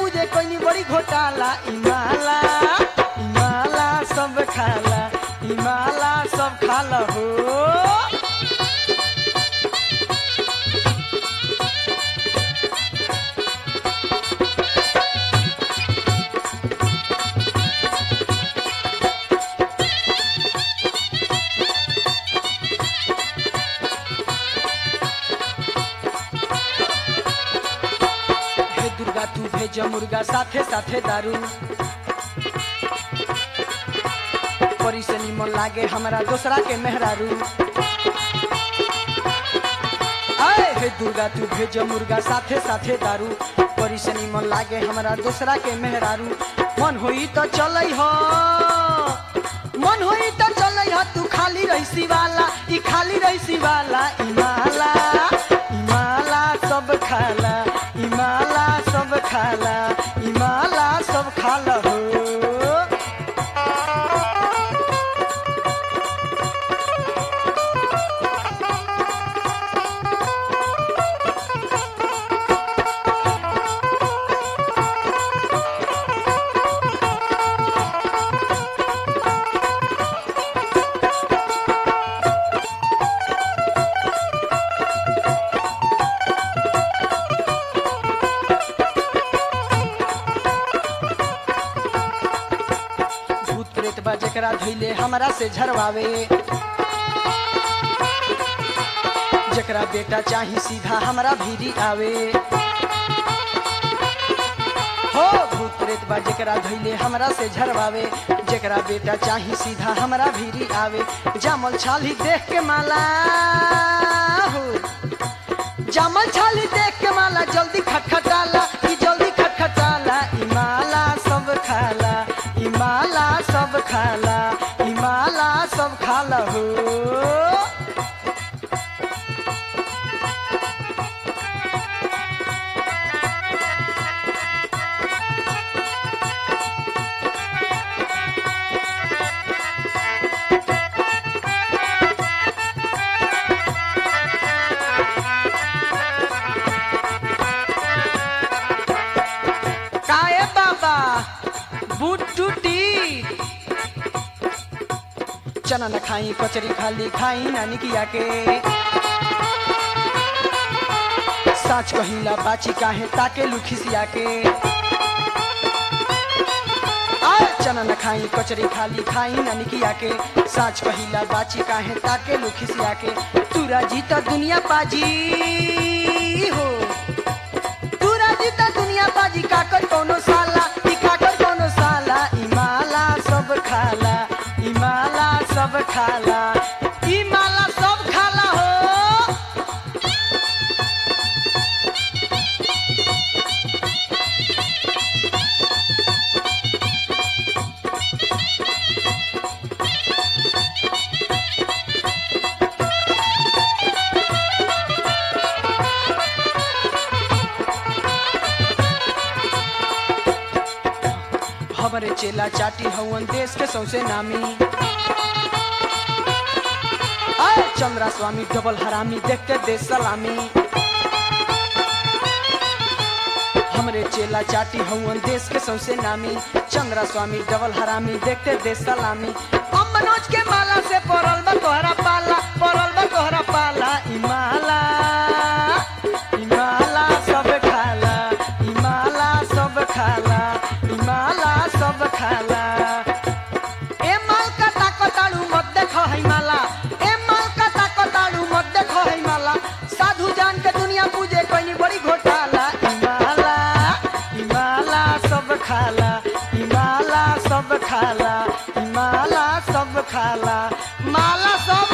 पूजे कोई बड़ी घोटाला इमाला इमाला सब खाला इमाला सब खाला हो हे दुर्गा तू भेज मुर्गा साथे साथे दारू परी से निमन लागे हमरा दोसरा के मेहरारू आए हे दुर्गा तू भेज मुर्गा साथे साथे दारू परी से निमन लागे हमरा दोसरा के मेहरारू मन होई तो चलै हो मन होई तो चलै हो तू खाली रहीसी वाला ई खाली रहीसी वाला इमाला इमाला सब खाला इमाला सब खाला इमाला सब खाला हो भूत प्रेत बा जेकरा धैले हमरा से झरवावे जेकरा बेटा चाही सीधा हमरा भीरी आवे हो भूत प्रेत बा जेकरा धैले हमरा से झरवावे जेकरा बेटा चाही सीधा हमरा भीरी आवे जामल छाली देख के माला हो जामल छाली देख के माला जल्दी खटखटाला ई जल्दी खटखटाला ई माला सब खाला ई माला सब खाला ई माला सब खाला हो काए बाबा बूट टूटी चना न खाई कचरी खाली खाई नानी किया के साच कहिला बाची काहे ताके लुखिसिया के आय चना न खाई कचरी खाली खाई नानी किया के साच कहिला बाची काहे ताके लुखिसिया के तुरा जी त दुनिया पाजी हो तू राजी त दुनिया बाजी काकर कोनो साला ई काकर कोनो साला ई माला सब खाला ई माला सब खाला ई माला सब खाला हो हमरे चेला चाटी हवन देश के सौसे नामी आय चंद्रा स्वामी डबल हरामी देखते देश सलामी हमरे चेला चाटी हवन देश के सौसे नामी चंद्रा स्वामी डबल हरामी देखते देश सलामी हम मनोज के माला से पड़ल बा तोहरा पाला पड़ल बा तोहरा पाला ई माला ई माला सब खाला ई माला सब खाला ई माला सब खाला ए माल का ताकताड़ू मत देखो है माला ए माल का ताकताड़ू मत देखो है माला साधु जान के दुनिया पूजे कोई बड़ी घोटाला ई माला ई माला सब खाला ई माला सब खाला ई माला सब खाला माला सब